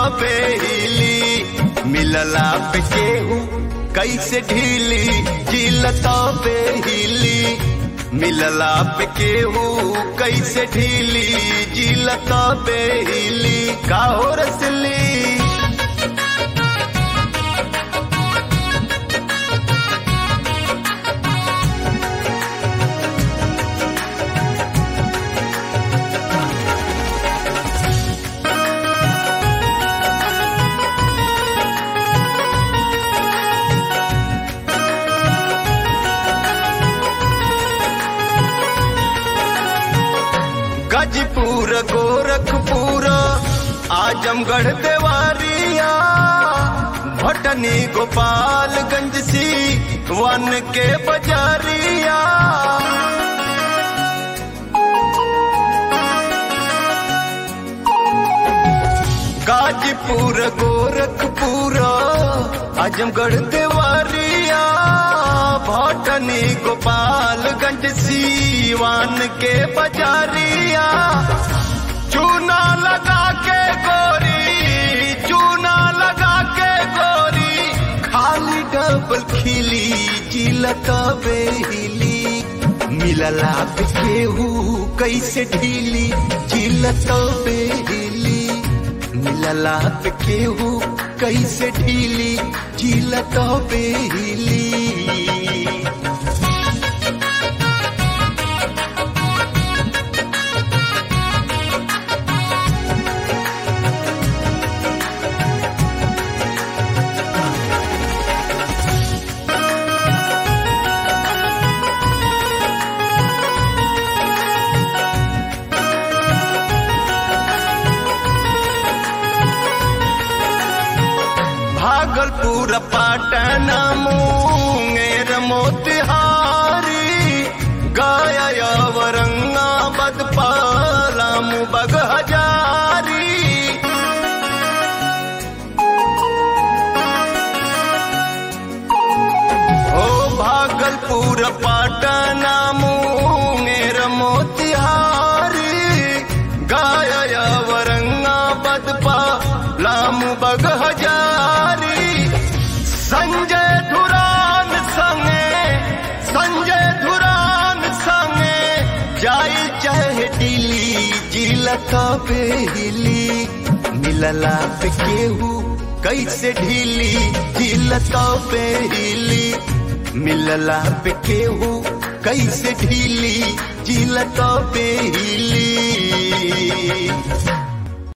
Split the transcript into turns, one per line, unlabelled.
बेहिली मिलला पे केहू कैसे ढीली जिलत बेहिली मिलला पे केहू कैसे ढीली जिलत बेहिली काहो रसली गजपुर गोरखपुर आजमगढ़ देवारिया भटनी गोपालगंज सी वन के बजारिया गाजीपुर गोरखपुर आजमगढ़ देवारिया भटनी गोपालगंज सीवान के बजारिया चूना लगा के गोरी चूना लगा के गोरी खाली डबल खिली जिलत बेहिली मिलला पे केहू कैसे ढीली जिलत बेहिली मिलला पे केहू कैसे ढीली जिलत बेहिली भागलपुर पाटन मुंगेर मोतिहारी गया औरंगाबाद पालाम बग हजारी ओ भागलपुर पाटन मुंगेर मोतिहारी गया औरंगाबाद पालाम बग हजारी संजय धुरान संगे संजय धुरान संगे जाई चाहे दिल्ली जिलत बेहिली मिलला पे केहू कैसे ढीली जिलत बेहिली मिलला पे केहू कैसे ढीली जिलत बेहिली